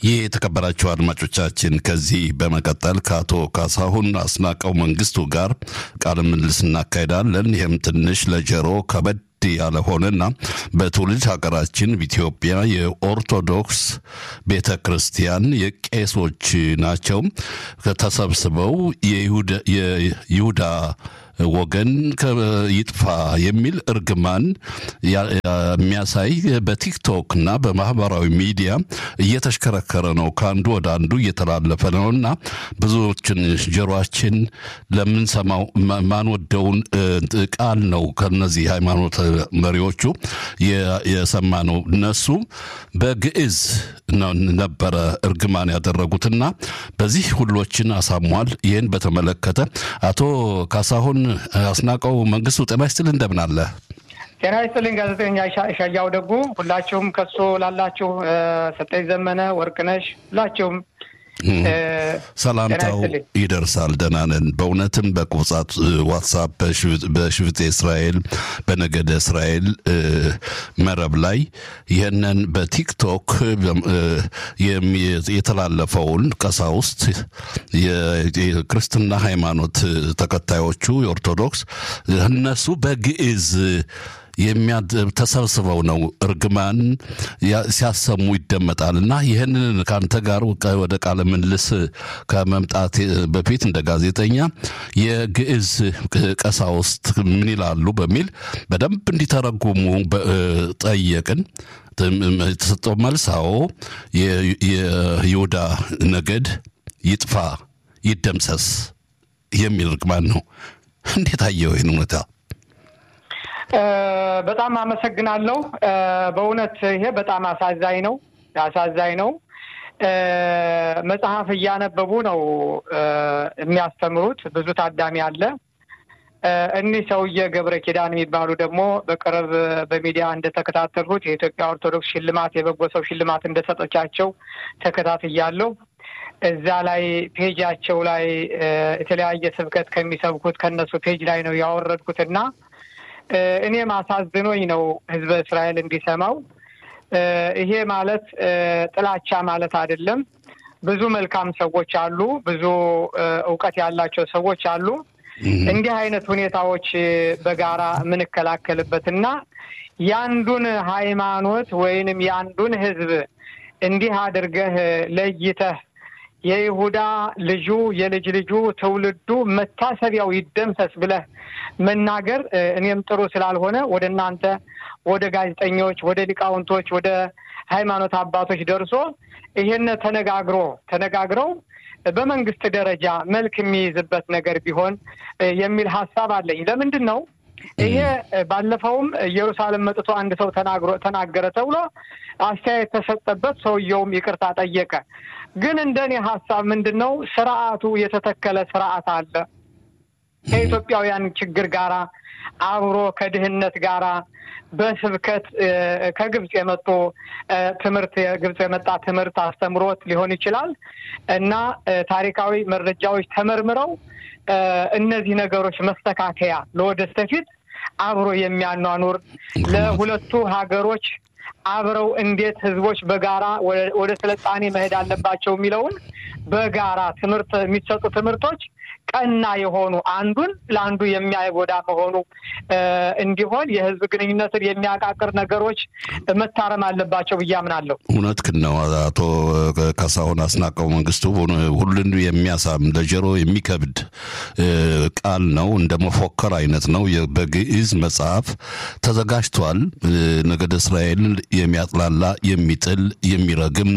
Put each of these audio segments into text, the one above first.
ይህ የተከበራቸው አድማጮቻችን ከዚህ በመቀጠል ከአቶ ካሳሁን አስናቀው መንግስቱ ጋር ቃለ ምልልስ እናካሄዳለን። ይህም ትንሽ ለጆሮ ከበድ ያለ ሆነና በትውልድ ሀገራችን ኢትዮጵያ የኦርቶዶክስ ቤተ ክርስቲያን የቄሶች ናቸው ተሰብስበው የይሁዳ ወገን ይጥፋ የሚል እርግማን የሚያሳይ በቲክቶክ እና በማህበራዊ ሚዲያ እየተሽከረከረ ነው። ከአንዱ ወደ አንዱ እየተላለፈ ነው እና ብዙዎችን ጆሯችን ለምንሰማው ማንወደውን ቃል ነው ከነዚህ ሃይማኖት መሪዎቹ የሰማ ነው። እነሱ በግዕዝ ነበረ እርግማን ያደረጉትና በዚህ ሁሎችን አሳሟል። ይህን በተመለከተ አቶ ካሳሁን አስናቀው መንግስቱ ጤና ይስጥል እንደምን አለ? ጤና ይስጥልኝ ጋዜጠኛ ሻያው ደጉ፣ ሁላችሁም ከሶ ላላችሁ ሰጠኝ ዘመነ፣ ወርቅነሽ ሁላችሁም ሰላምታው ይደርሳል። ደህና ነን። በእውነትም በቁብጻት ዋትሳፕ በሽፍጤ እስራኤል በነገደ እስራኤል መረብ ላይ ይህንን በቲክቶክ የተላለፈውን ቀሳውስት የክርስትና ሃይማኖት ተከታዮቹ የኦርቶዶክስ እነሱ በግዕዝ ተሰብስበው ነው እርግማን ሲያሰሙ ይደመጣል። እና ይህንን ከአንተ ጋር ወደ ቃለ ምልልስ ከመምጣት በፊት እንደ ጋዜጠኛ የግዕዝ ቀሳውስት ምን ይላሉ በሚል በደንብ እንዲተረጉሙ ጠየቅን። የተሰጠው መልስ አዎ የይሁዳ ነገድ ይጥፋ ይደምሰስ የሚል እርግማን ነው። እንዴት አየው ይህን እውነታ? በጣም አመሰግናለሁ። በእውነት ይሄ በጣም አሳዛኝ ነው፣ አሳዛኝ ነው። መጽሐፍ እያነበቡ ነው የሚያስተምሩት። ብዙ ታዳሚ አለ። እኒህ ሰውዬ ገብረ ኪዳን የሚባሉ ደግሞ በቅርብ በሚዲያ እንደተከታተልኩት የኢትዮጵያ ኦርቶዶክስ ሽልማት የበጎ ሰው ሽልማት እንደሰጠቻቸው ተከታትያለሁ። እዛ ላይ ፔጃቸው ላይ የተለያየ ስብከት ከሚሰብኩት ከነሱ ፔጅ ላይ ነው ያወረድኩትና እኔም አሳዝኖኝ ነው ህዝበ እስራኤል እንዲሰማው። ይሄ ማለት ጥላቻ ማለት አይደለም። ብዙ መልካም ሰዎች አሉ፣ ብዙ እውቀት ያላቸው ሰዎች አሉ። እንዲህ አይነት ሁኔታዎች በጋራ የምንከላከልበትና የአንዱን ሃይማኖት ወይንም የአንዱን ህዝብ እንዲህ አድርገህ ለይተህ የይሁዳ ልጁ የልጅ ልጁ ትውልዱ መታሰቢያው ይደምሰስ ብለህ መናገር እኔም ጥሩ ስላልሆነ ወደ እናንተ ወደ ጋዜጠኞች፣ ወደ ሊቃውንቶች፣ ወደ ሃይማኖት አባቶች ደርሶ ይሄን ተነጋግሮ ተነጋግረው በመንግስት ደረጃ መልክ የሚይዝበት ነገር ቢሆን የሚል ሀሳብ አለኝ። ለምንድን ነው ይሄ ባለፈውም ኢየሩሳሌም መጥቶ አንድ ሰው ተናግሮ ተናገረ ተብሎ አስተያየት ተሰጠበት። ሰውየውም ይቅርታ ጠየቀ። ግን እንደኔ ሀሳብ ምንድን ነው ስርዓቱ የተተከለ ስርዓት አለ ከኢትዮጵያውያን ችግር ጋራ አብሮ ከድህነት ጋራ በስብከት ከግብፅ የመጡ ትምህርት ግብፅ የመጣ ትምህርት አስተምሮት ሊሆን ይችላል እና ታሪካዊ መረጃዎች ተመርምረው እነዚህ ነገሮች መስተካከያ ለወደፊት አብሮ የሚያኗኑር ለሁለቱ ሀገሮች አብረው እንዴት ህዝቦች በጋራ ወደ ስልጣኔ መሄድ አለባቸው የሚለውን በጋራ ትምህርት የሚሰጡ ትምህርቶች ቀና የሆኑ አንዱን ለአንዱ የሚያጎዳ መሆኑ እንዲሆን የህዝብ ግንኙነትን የሚያቃቅር ነገሮች መታረም አለባቸው ብዬ አምናለሁ። እውነትህን ነው አቶ ካሳሁን አስናቀው መንግስቱ። ሁሉን የሚያሳም ለጆሮ የሚከብድ ቃል ነው። እንደ መፎከር አይነት ነው። በግዕዝ መጽሐፍ ተዘጋጅቷል። ነገደ እስራኤል የሚያጥላላ የሚጥል የሚረግም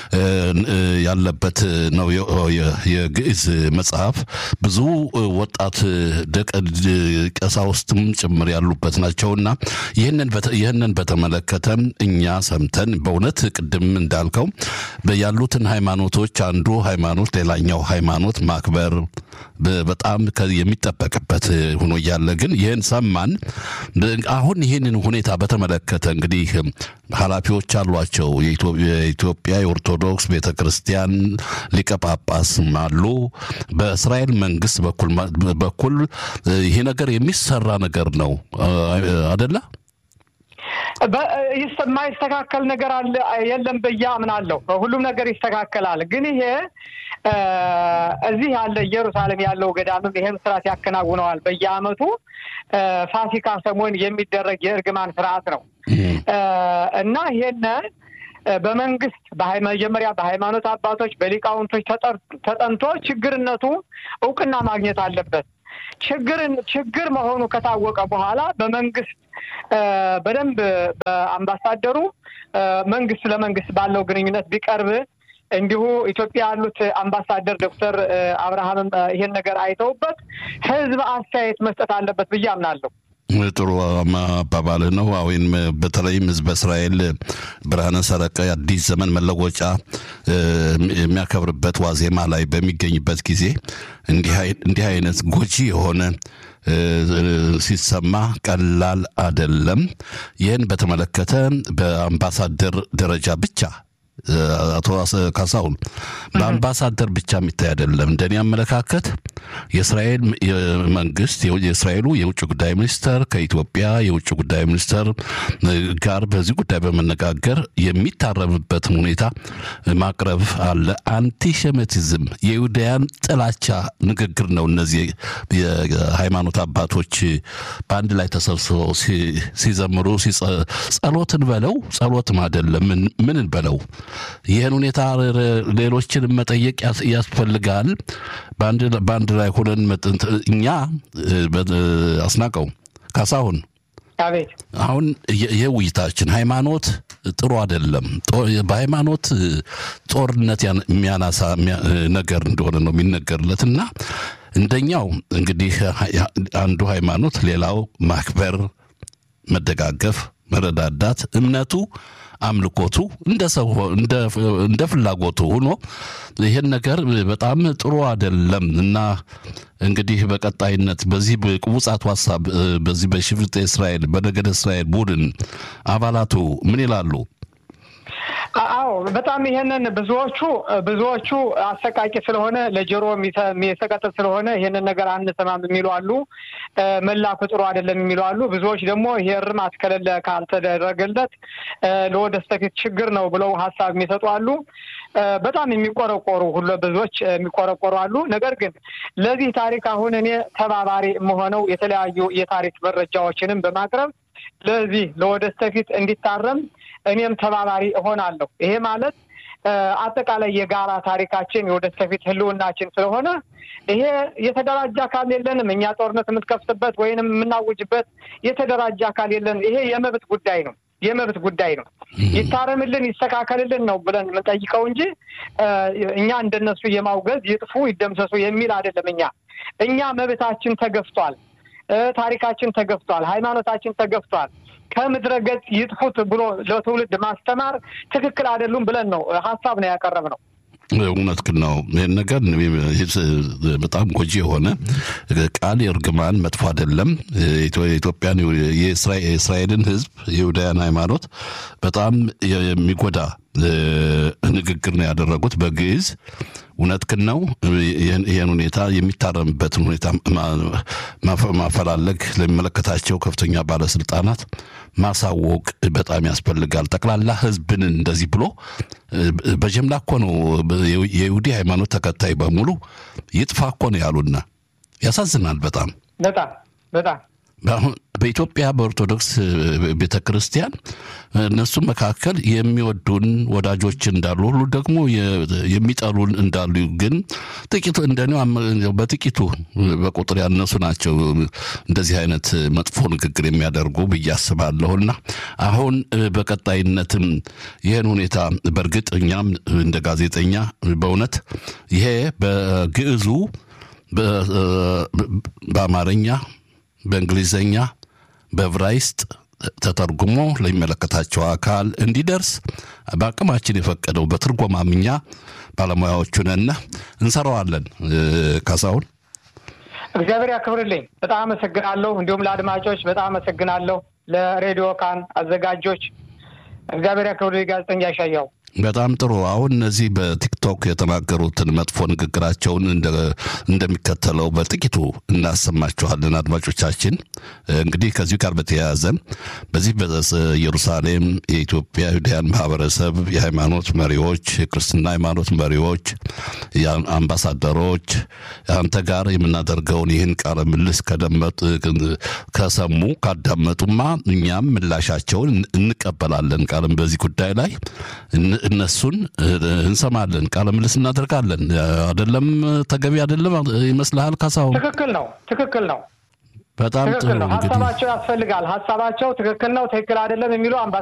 ያለበት ነው የግዕዝ መጽሐፍ ብዙ ወጣት ደቀ ቀሳውስትም ጭምር ያሉበት ናቸውና ይህንን በተመለከተ እኛ ሰምተን በእውነት ቅድም እንዳልከው ያሉትን ሃይማኖቶች አንዱ ሃይማኖት ሌላኛው ሃይማኖት ማክበር በጣም የሚጠበቅበት ሆኖ እያለ ግን ይህን ሰማን። አሁን ይህንን ሁኔታ በተመለከተ እንግዲህ ኃላፊዎች አሏቸው። የኢትዮጵያ የኦርቶዶክስ ቤተ ክርስቲያን ሊቀ ጳጳስም አሉ። በእስራኤል መንግስት በኩል በኩል ይሄ ነገር የሚሰራ ነገር ነው አደለ? የማይስተካከል ነገር አለ የለም ብዬ አምናለሁ። ሁሉም ነገር ይስተካከላል። ግን ይሄ እዚህ ያለ ኢየሩሳሌም ያለው ገዳምም ይሄን ስርዓት ያከናውነዋል። በየዓመቱ ፋሲካ ሰሞን የሚደረግ የእርግማን ስርዓት ነው እና ይሄን በመንግስት መጀመሪያ በሃይማኖት አባቶች በሊቃውንቶች ተጠንቶ ችግርነቱ እውቅና ማግኘት አለበት። ችግርን ችግር መሆኑ ከታወቀ በኋላ በመንግስት በደንብ በአምባሳደሩ መንግስት ለመንግስት ባለው ግንኙነት ቢቀርብ እንዲሁ ኢትዮጵያ ያሉት አምባሳደር ዶክተር አብርሃምም ይሄን ነገር አይተውበት ህዝብ አስተያየት መስጠት አለበት ብዬ አምናለሁ። ጥሩ አባባልህ ነው። ወይም በተለይም ህዝበ እስራኤል ብርሃነ ሰረቀ የአዲስ ዘመን መለወጫ የሚያከብርበት ዋዜማ ላይ በሚገኝበት ጊዜ እንዲህ አይነት ጎጂ የሆነ ሲሰማ ቀላል አደለም። ይህን በተመለከተ በአምባሳደር ደረጃ ብቻ አቶ ካሳሁን በአምባሳደር ብቻ የሚታይ አይደለም። እንደኔ አመለካከት የእስራኤል መንግስት የእስራኤሉ የውጭ ጉዳይ ሚኒስተር ከኢትዮጵያ የውጭ ጉዳይ ሚኒስተር ጋር በዚህ ጉዳይ በመነጋገር የሚታረምበትን ሁኔታ ማቅረብ አለ። አንቲሴሚቲዝም የይሁዳያን ጥላቻ ንግግር ነው። እነዚህ የሃይማኖት አባቶች በአንድ ላይ ተሰብስበው ሲዘምሩ ጸሎትን በለው ጸሎትም አይደለም ምንን በለው ይህን ሁኔታ ሌሎችን መጠየቅ ያስፈልጋል። በአንድ ላይ ሆነን እኛ አስናቀው ካሳሁን አሁን ይህ ውይይታችን ሃይማኖት ጥሩ አይደለም፣ በሃይማኖት ጦርነት የሚያናሳ ነገር እንደሆነ ነው የሚነገርለት እና እንደኛው እንግዲህ አንዱ ሃይማኖት ሌላው ማክበር፣ መደጋገፍ፣ መረዳዳት እምነቱ አምልኮቱ እንደ ሰው እንደ ፍላጎቱ ሆኖ ይሄን ነገር በጣም ጥሩ አይደለም እና እንግዲህ በቀጣይነት በዚህ ቅቡጻቱ ሀሳብ በዚህ በሽፍጥ እስራኤል በነገደ እስራኤል ቡድን አባላቱ ምን ይላሉ? አዎ በጣም ይሄንን ብዙዎቹ ብዙዎቹ አሰቃቂ ስለሆነ ለጆሮ የሚሰቀጥጥ ስለሆነ ይሄንን ነገር አንሰማም የሚሉ አሉ። መላኩ ጥሩ አይደለም የሚሉ አሉ። ብዙዎች ደግሞ ይሄ እርማት ከሌለ ካልተደረገለት ለወደፊት ችግር ነው ብለው ሀሳብ የሚሰጡ አሉ። በጣም የሚቆረቆሩ ሁሉ ብዙዎች የሚቆረቆሩ አሉ። ነገር ግን ለዚህ ታሪክ አሁን እኔ ተባባሪ የምሆነው የተለያዩ የታሪክ መረጃዎችንም በማቅረብ ለዚህ ለወደፊት እንዲታረም እኔም ተባባሪ እሆናለሁ። ይሄ ማለት አጠቃላይ የጋራ ታሪካችን የወደፊት ህልውናችን ስለሆነ ይሄ የተደራጀ አካል የለንም። እኛ ጦርነት የምትከፍትበት ወይንም የምናውጅበት የተደራጀ አካል የለንም። ይሄ የመብት ጉዳይ ነው የመብት ጉዳይ ነው። ይታረምልን፣ ይስተካከልልን ነው ብለን የምንጠይቀው እንጂ እኛ እንደነሱ የማውገዝ ይጥፉ፣ ይደምሰሱ የሚል አይደለም። እኛ እኛ መብታችን ተገፍቷል፣ ታሪካችን ተገፍቷል፣ ሃይማኖታችን ተገፍቷል። ከምድረ ገጽ ይጥፉት ብሎ ለትውልድ ማስተማር ትክክል አይደሉም ብለን ነው ሀሳብ ነው ያቀረብ ነው። እውነት ግን ነው። ይህን ነገር በጣም ጎጂ የሆነ ቃል የእርግማን መጥፎ አይደለም። የኢትዮጵያን የእስራኤልን ሕዝብ የይሁዳያን ሃይማኖት በጣም የሚጎዳ ንግግር ነው ያደረጉት በግዕዝ። እውነት ግን ነው። ይህን ሁኔታ የሚታረምበትን ሁኔታ ማፈላለግ ለሚመለከታቸው ከፍተኛ ባለስልጣናት ማሳወቅ በጣም ያስፈልጋል። ጠቅላላ ህዝብን እንደዚህ ብሎ በጀምላ እኮ ነው የይሁዲ ሃይማኖት ተከታይ በሙሉ ይጥፋ እኮ ነው ያሉና ያሳዝናል። በጣም በጣም በጣም በኢትዮጵያ በኦርቶዶክስ ቤተ ክርስቲያን እነሱ መካከል የሚወዱን ወዳጆች እንዳሉ ሁሉ ደግሞ የሚጠሉን እንዳሉ ግን ጥቂቱ እንደኔ በጥቂቱ በቁጥር ያነሱ ናቸው እንደዚህ አይነት መጥፎ ንግግር የሚያደርጉ ብዬ አስባለሁና አሁን በቀጣይነትም ይህን ሁኔታ በእርግጥ እኛም እንደ ጋዜጠኛ በእውነት ይሄ በግዕዙ በአማርኛ በእንግሊዘኛ በዕብራይስጥ ተተርጉሞ ለሚመለከታቸው አካል እንዲደርስ በአቅማችን የፈቀደው በትርጎማምኛ ባለሙያዎቹ ነን እንሰራዋለን። ካሳሁን እግዚአብሔር ያክብርልኝ። በጣም አመሰግናለሁ። እንዲሁም ለአድማጮች በጣም አመሰግናለሁ። ለሬዲዮ ካን አዘጋጆች እግዚአብሔር ያክብርልኝ። ጋዜጠኛ ያሻያው በጣም ጥሩ። አሁን እነዚህ በቲክቶክ የተናገሩትን መጥፎ ንግግራቸውን እንደሚከተለው በጥቂቱ እናሰማችኋለን። አድማጮቻችን እንግዲህ ከዚሁ ጋር በተያያዘ በዚህ በኢየሩሳሌም የኢትዮጵያ ይሁዳያን ማህበረሰብ የሃይማኖት መሪዎች፣ የክርስትና ሃይማኖት መሪዎች፣ አምባሳደሮች አንተ ጋር የምናደርገውን ይህን ቃለ ምልስ ከደመጡ ከሰሙ ካዳመጡማ እኛም ምላሻቸውን እንቀበላለን። ቃልም በዚህ ጉዳይ ላይ እነሱን እንሰማለን፣ ቃለ ምልስ እናደርጋለን። አደለም? ተገቢ አደለም ይመስልሃል ካሳሁን? ትክክል ነው፣ ትክክል ነው። በጣም ጥሩ ትክክል ነው። እንግዲህ ሀሳባቸው ያስፈልጋል። ሀሳባቸው ትክክል ነው፣ ትክክል አይደለም የሚሉ